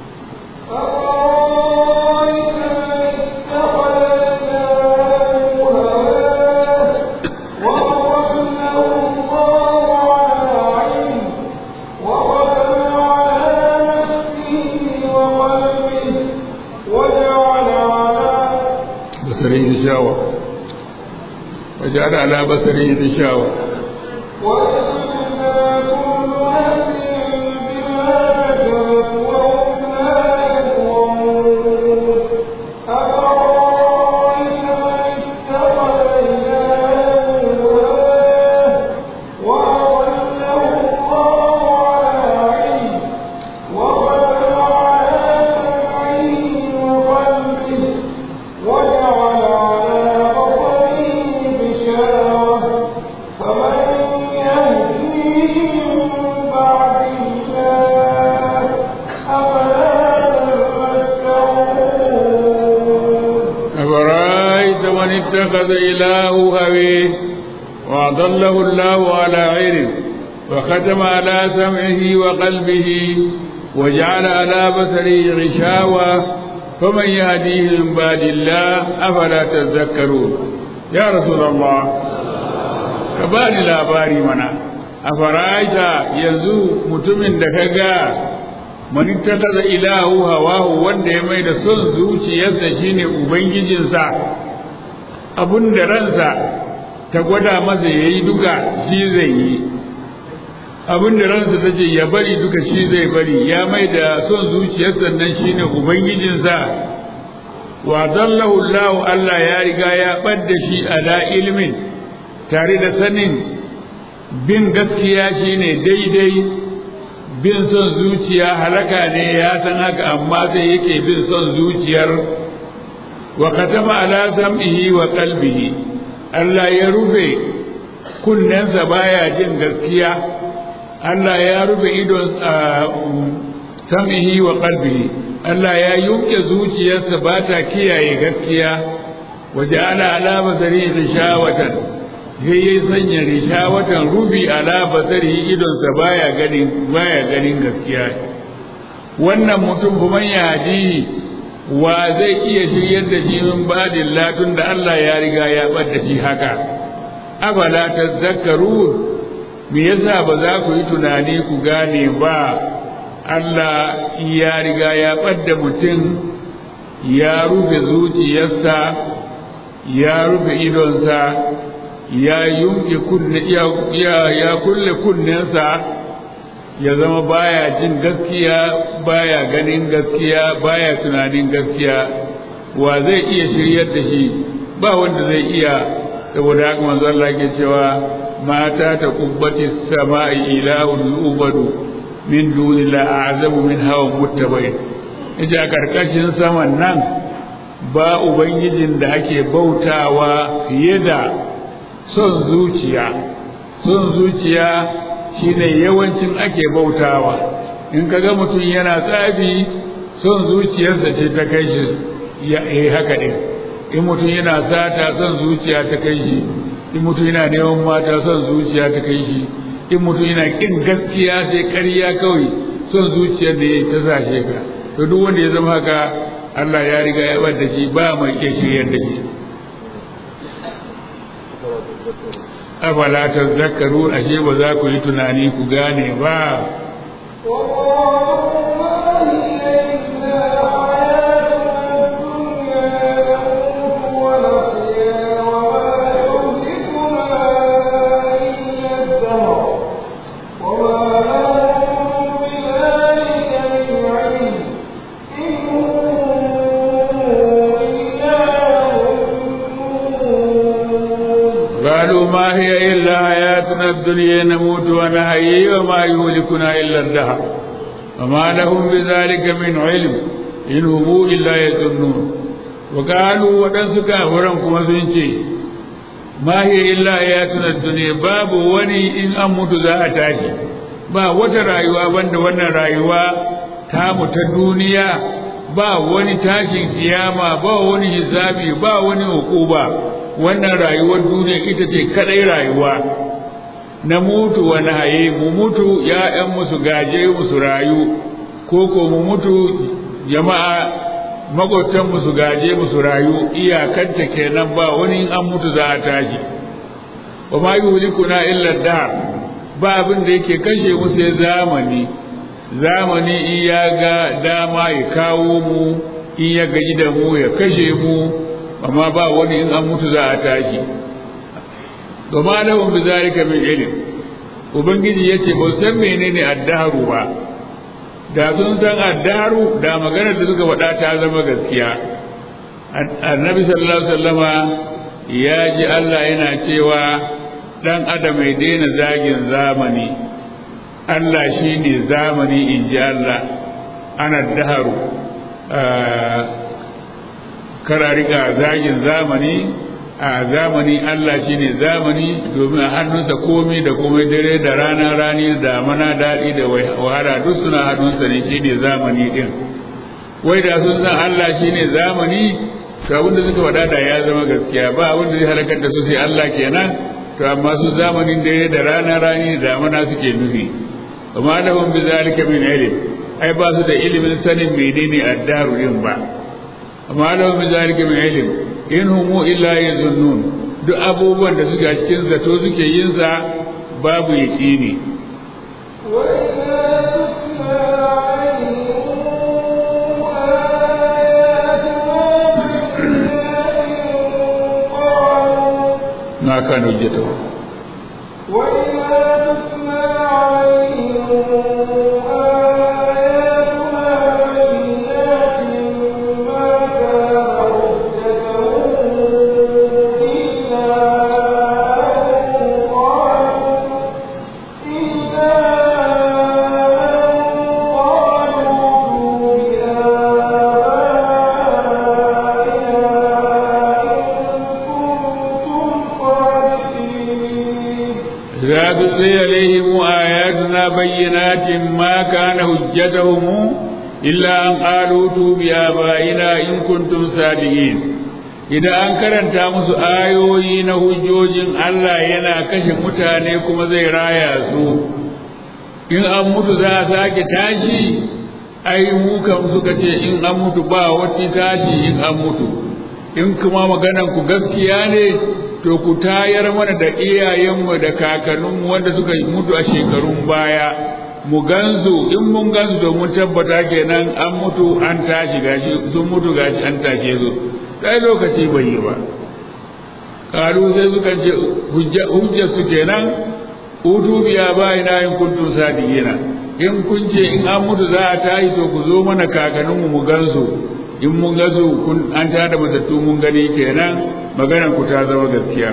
بصره غشاوة وجعل على بصره غشاوة أفرأيت من اتخذ إله هويه وأضله الله على علم وختم على سمعه وقلبه وجعل على بصره غشاوة فمن يهديه من بعد الله أفلا تذكرون يا رسول الله كبالي لا باري منا أفرأيت يزو متمن دكاكا man ittakaza ilahu hawahu wanda ya mai da son zuciyarsa shine ubangijinsa abun da ransa ta gwada masa yayi duka shi zai yi abun da ransa ta ce ya bari duka shi zai bari ya mai da son zuciyarsa nan shine ubangijinsa wa dallahu Allah Allah ya riga ya ɓadda shi ala ilmin tare da sanin bin gaskiya shine daidai bin son zuciya halaka ne ya san haka amma sai yake bin son zuciyar wa katama ala sam'ihi wa qalbihi Allah ya rufe kunnensa baya jin gaskiya Allah ya rufe idon sam'ihi wa qalbihi Allah ya yuke zuciyarsa ba ta kiyaye gaskiya waje ala ala basari rishawatan sai ya sanya rishawatan rubi ala basari idonsa baya ganin baya ganin gaskiya wannan mutum kuma ya wa zai iya shiryar da shi min badin latun da Allah ya riga ya ɓadda shi haka afala tazakkaru me yasa ba za ku yi tunani ku gane ba Allah ya riga ya ɓadda mutum ya rufe zuciyarsa ya rufe idonsa ya yunke kunne ya, ya kulle kunnensa ya zama baya jin gaskiya baya ganin gaskiya baya tunanin gaskiya wa zai iya shiryar da shi ba wanda zai iya saboda haka manzo Allah ke cewa mata ta kubbati sama'i ilahun ubadu min dunila a'zamu min hawan muttabai yace a karkashin saman nan ba ubangijin da ake bautawa fiye da son zuciya son zuciya shine yawancin ake bautawa in kaga mutum yana tsafi son zuciyarsa ce ta kai shi ya yi haka ɗin in mutum yana sata son zuciya ta kai shi in mutum yana neman mata son zuciya ta kai shi in mutum yana kin gaskiya sai ƙarya kawai son zuciyar da ya ta sashe ka to duk wanda ya zama haka Allah ya riga ya bar da shi ba mai iya shiryar da shi afala tazakkaru ashe ba za ku yi tunani ku gane ba قالوا ما هي إلا حياتنا الدنيا نموت ونحيي وما يهلكنا إلا الدهر وما لهم بذلك من علم إن هم إلا يظنون وقالوا ودنس كافرا كما سنشي ما هي إلا حياتنا الدنيا باب وني إن أموت ذا أتاشي ba wata rayuwa banda wannan rayuwa tamu ta duniya ba wani tashin kiyama ba wani hisabi ba wani hukuba wannan rayuwar duniya ita ce kadai rayuwa na mutu wa haye mu mutu ya'yan musu gaje musu rayu ko ko mu mutu jama'a makwabtan musu gaje musu rayu iyakanta kenan ba wani an mutu za a tashi wa ma yuhlikuna illa dar ba abin da yake kashe mu sai zamani zamani in ya ga dama ya kawo mu in ya gaji da mu ya kashe mu amma ba wani in an mutu za a tashi gama lahum bi zalika min ilm ubangiji yace ba san menene addaru ba da sun san addaru da maganar da suka faɗa ta zama gaskiya annabi sallallahu alaihi wasallama ya ji Allah yana cewa dan adam mai daina zagin zamani Allah shine zamani in ji Allah ana daharu kara riga zagin zamani a zamani Allah shine zamani domin a hannunsa komai da komai dare da rana rani da mana daɗi da wahala duk suna hannunsa ne shine zamani din wai da sun san Allah shine zamani to abinda suka faɗa da ya zama gaskiya ba abinda zai halakar da su sai Allah kenan to amma su zamanin dare da rana rani da mana suke nufi amma lahum bi zalika min ilm ai ba su da ilimin sanin menene addaru din ba amma lahum bi zalika min ilm in humu illa yazunnun duk abubuwan da suke cikin zato suke yin sa babu yaqini ما كان حجته وإذا تتلى عليهم آياتنا تتلي عليهم آياتنا بينات ما كان حجتهم إلا أن قالوا توب بآبائنا إن كنتم صادقين idan an karanta musu ayoyi na hujjojin Allah yana kashe mutane kuma zai raya su in an mutu za a sake tashi ai mu kan suka ce in an mutu ba wata tashi in an mutu in kuma maganan ku gaskiya ne to ku tayar mana da iyayenmu da kakanninmu wanda suka mutu a shekarun baya mu gansu in mun gansu to mun tabbata kenan an mutu an tashi gashi sun mutu gashi an tashe su sai lokaci bai yi ba kalu sai suka ce hujjar su kenan utu biya bayina in kuntum sadiqina in kun ce in an mutu za a tashi to ku zo mana kakanninmu mu gansu in mun gansu kun an tada matattu mun gani kenan maganar ku ta zama gaskiya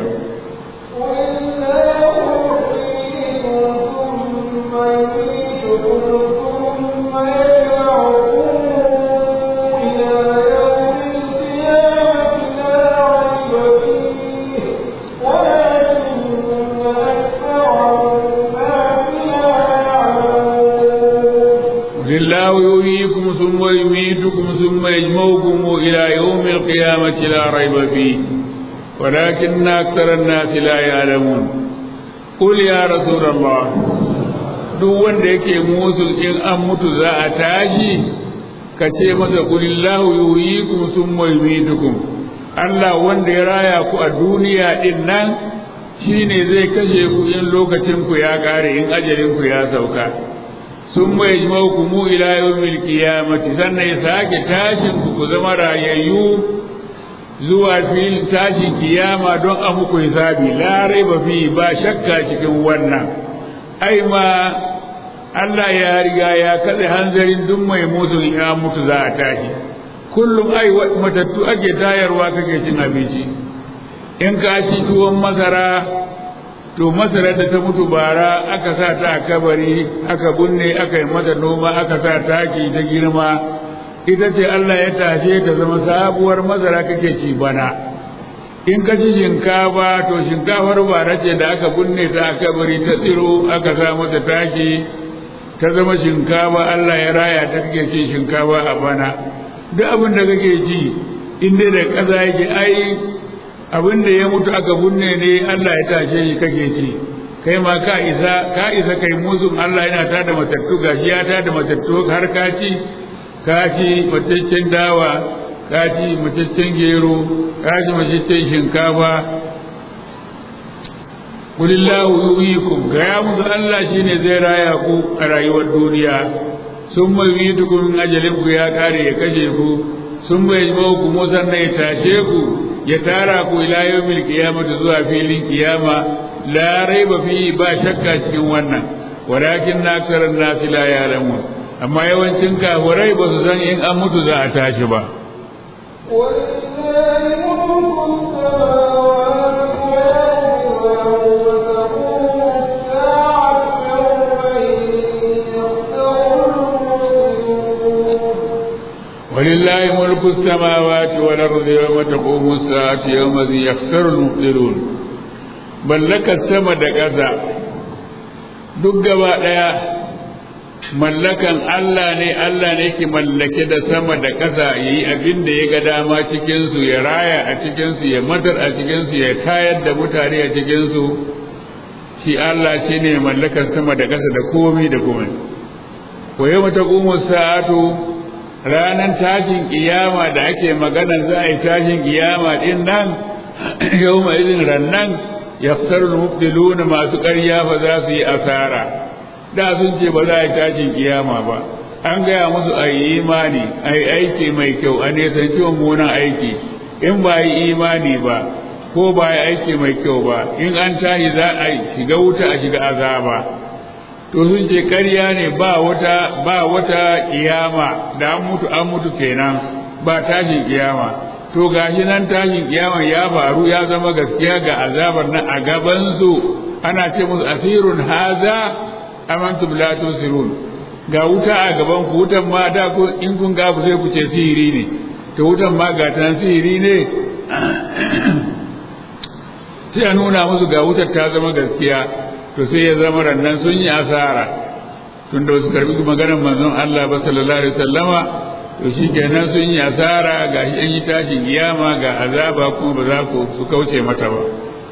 لله يحييكم ثم يميتكم ثم يجمعكم إلى يوم القيامة لا ريب فيه ولكن أكثر الناس لا يعلمون قل يا رسول الله duk wanda yake musul in an mutu za a tashi ka ce masa kulillahu yuhyikum thumma yumitukum Allah wanda ya raya ku a duniya din nan shine zai kashe ku in lokacin ku ya kare in ajalin ku ya sauka sun mai ku mu ila yawmil qiyamati sannan ya sake tashin ku ku zama rayayyu zuwa filin tashin kiyama don a muku hisabi la raiba fi ba shakka cikin wannan ai ma Allah ya riga ya katse hanzarin duk mai mutu ya mutu za a tashi kullum ai matattu ake tayarwa kake cin abinci in ka ci tuwon masara to masarar da ta mutu bara aka sa ta a kabari aka bunne aka yi mata noma aka sa taki ta girma ita ce Allah ya tashe ta zama sabuwar masara kake ci bana in ka ci shinkafa to shinkafar bara ce da aka bunne ta a kabari ta tsiro aka sa mata taki ta zama shinkafa Allah ya raya ta kake ci shinkafa a bana duk abin da kake ci in dai da ƙasa yake ai abin da ya mutu aka bunne ne Allah ya tashe shi kake ci kai ma ka isa ka isa kai muzun Allah yana ta da matattu gashi ya ta da matattu har ka ci ka ci mataccen dawa ka ci mataccen gero ka ci mataccen shinkafa kulillahu yuhyikum ga ya musu Allah shine zai raya ku a rayuwar duniya sun mai yi tukun ajalin ku ya kare ya kashe ku sun bai ku musan ya tashe ku ya tara ku ila yawmil qiyamati zuwa filin kiyama la raiba fi ba shakka cikin wannan walakin aktaran nas la ya'lamun amma yawancin kafirai ba su san in an mutu za a tashi ba ولله ملك السماوات والأرض يوم تقوم الساعة يوم ذي يخسر المبطلون mallakar sama da ƙasa duk gaba ɗaya mallakan Allah ne Allah ne ke mallake da sama da ƙasa ya yi abin da ya ga dama cikinsu ya raya a cikinsu ya matar a cikinsu ya tayar da mutane a cikinsu shi Allah shi ne mallakar sama da ƙasa da komai da komai ko yau ta sa'atu ranar tashin kiyama da ake magana za a yi tashin kiyama din nan yau mai izin rannan yafsar mubtiluna masu ƙarya fa za su yi asara da sun ce ba za a yi tashin kiyama ba an gaya musu a yi imani a yi aiki mai kyau a nisanci mummunan aiki in ba yi imani ba ko ba yi aiki mai kyau ba in an tashi za a shiga wuta a shiga azaba to sun ce ƙarya ne ba wata ba wata kiyama da an mutu an mutu kenan ba tashin kiyama to gashi nan tashin kiyama ya faru ya zama gaskiya ga azabar nan a gaban su ana ce musu asirun haza amantum la tusirun ga wuta a gaban ku wutan ma da ku in kun ga sai ku ce sihiri ne to wutan ma ga tan sihiri ne sai a nuna musu ga wutar ta zama gaskiya to sai ya zama rannan sun yi asara tun da wasu karbi maganar manzon Allah ba sallallahu alaihi wasallama to shi kenan sun yi asara ga shi an yi tashin kiyama ga azaba kuma ba za ku su kauce mata ba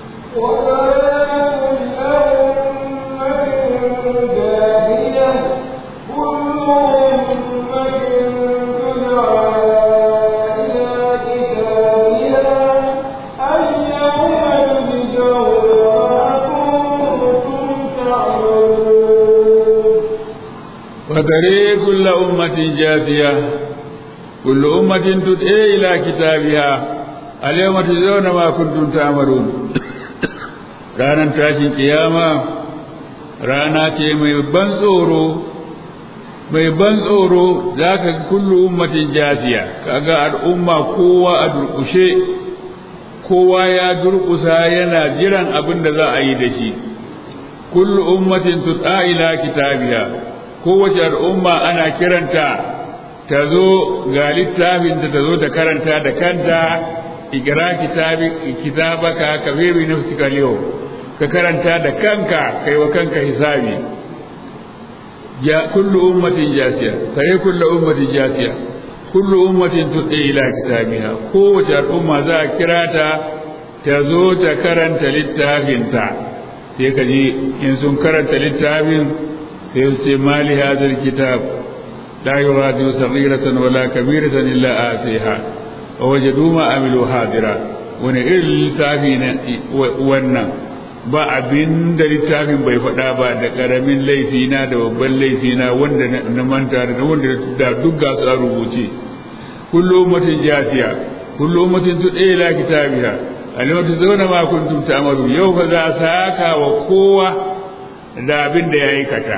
وترى كل أمة جاثية كل أمة تدعي إلى كتابها اليوم تجزون ما كنتم تعملون ranar tashin kiyama rana ce mai ban tsoro mai ban tsoro za ka kullu ummatin jasiya kaga al'umma kowa a durƙushe kowa ya durƙusa yana jiran abin da za a yi da shi kullu ummatin tut'a ila kitabiha kowace al'umma ana kiranta ta zo ga littafin da ta zo ta karanta da kanta igira kitabaka ka bebi nafsika yau ka karanta da kanka kai wa kanka hisabi ya kullu ummatin jasiya sai kullu ummatin jasiya kullu ummatin tud'i ila kitabiha kowace al'umma za a kira ta ta zo ta karanta littafinta sai ka ji in sun karanta littafin sai su ce mali hadal kitab la yughadiru saghiratan wala kabiratan illa atiha wa wajadu ma amilu hadira wani irin littafi ne wannan ba abin da littafin bai faɗa ba da ƙaramin laifina da babban laifina wanda na manta da wanda da duk ga su a rubuce kullu ummatin jasiya kullu ummatin tudai ila kitabiha alimatu zauna ma kuntum ta'malu yau fa za a saka wa kowa da abin da ya aikata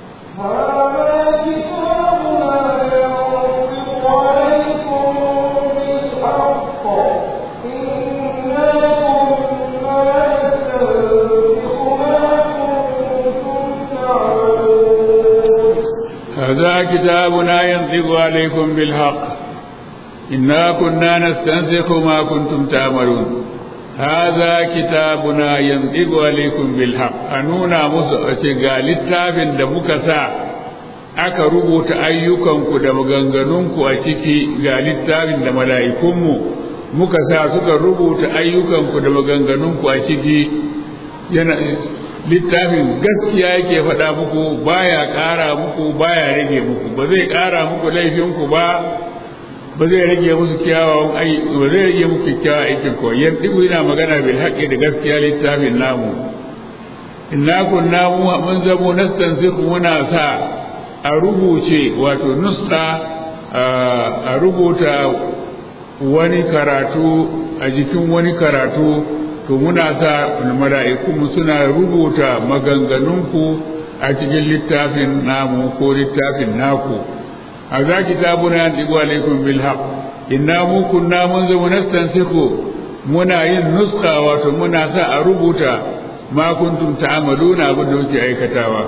هذا كتابنا ينطق عليكم بالحق إنا كنا نستنسخ ما كنتم تعملون هذا كتابنا ينطق عليكم بالحق أنونا مسألة قال التابن دمكسا aka rubuta ayyukanku da maganganunku a ciki ga littafin da mala'ikunmu muka sa suka rubuta ayyukanku da maganganunku a ciki yana littafin gaskiya yake faɗa muku baya ƙara muku baya rage muku ba zai ƙara muku laifinku ba ba zai rage musu kyawawan ai ba zai rage muku kyawawan aikin ko yan dibu yana magana bil haqqi da gaskiya littafin namu inna kunna mun zamo nastansikhu muna sa a rubuce wato nuska a rubuta wani karatu a jikin wani karatu to muna sa mala'ikunmu suna rubuta maganganunku a cikin littafin namu ko littafin naku a za ki tabuna yan ɗigo alaikum bil haq inna mu kunna mun zama nastansiku muna yin nuska wato muna sa a rubuta ma kuntum ta'amaluna abin da kuke aikatawa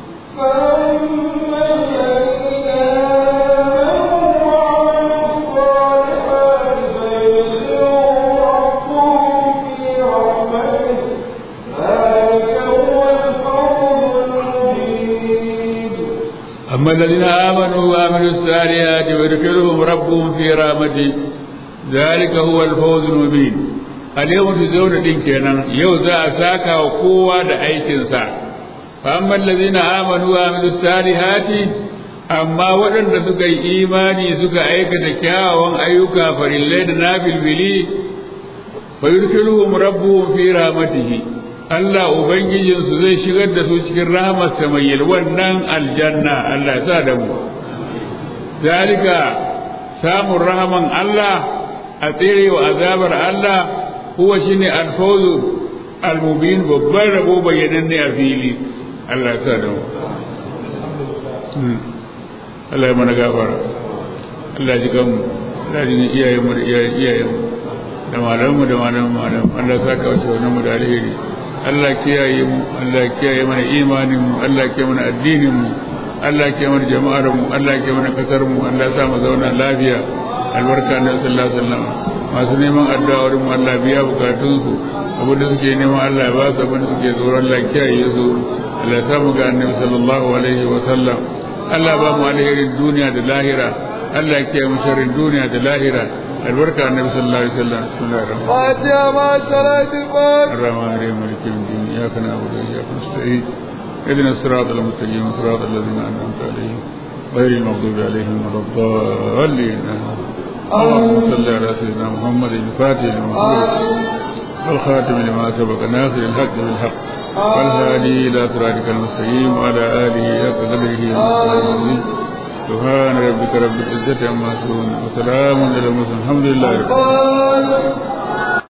أما الذين آمنوا وعملوا الصالحات ويدخلهم ربهم في رحمته ذلك هو الفوز المبين اليوم تزون دين كينان يو ذا ساكا وقوة دا أيكنسا فأما الذين آمنوا وعملوا الصالحات أما ودن سكا إيماني سكا أيكا كاوان أيوكا فرلين نافل بلي فيدخلهم ربهم في رحمته Allah Ubangijinsu zai shigar da su cikin rahamarsa mai yalwannan aljanna Allah sa da mu. Zalika samun rahaman Allah a tsere wa azabar Allah kuwa shi ne alfawzu almubin babban rabo bayyanan ne a fili Allah sa da mu. Allah ya mana gafara. Allah ji kanmu, Allah ji iyayenmu da iyayenmu. da malamu da malamu malamu Allah sa ka wace wannan mu da alheri Allah kiyaye mu Allah kiyaye mana imanin mu Allah kiyaye mana addinin mu Allah kiyaye mana jama'ar mu Allah kiyaye mana kasar mu Allah sa mu zauna lafiya albarka na sallallahu alaihi wasallam masu neman addu'a wurin mu Allah biya bukatunsu abin da suke neman Allah ya ba su abin da suke tsoron Allah kiyaye su Allah ya samu ga annabi sallallahu alaihi wa sallam Allah ba mu alherin duniya da lahira Allah ya kiyaye mu sharrin duniya da lahira albarka annabi sallallahu alaihi wasallam bismillahir rahmanir rahim فاتحة مع صلاة الفاتحة الرحمن الرحيم مالك يوم الدين اياك نعبد واياك نستعين اهدنا الصراط المستقيم صراط الذين انعمت عليهم غير المغضوب عليهم ولا الضالين اللهم صل على سيدنا محمد الفاتح لما أغلق والخاتم لما سبق ناصر الحق بالحق والهادي الى صراطك المستقيم وعلى اله حق قدره ومقداره سبحان ربك رب العزة عما يصفون وسلام على المرسلين الحمد لله رب العالمين الفاتحة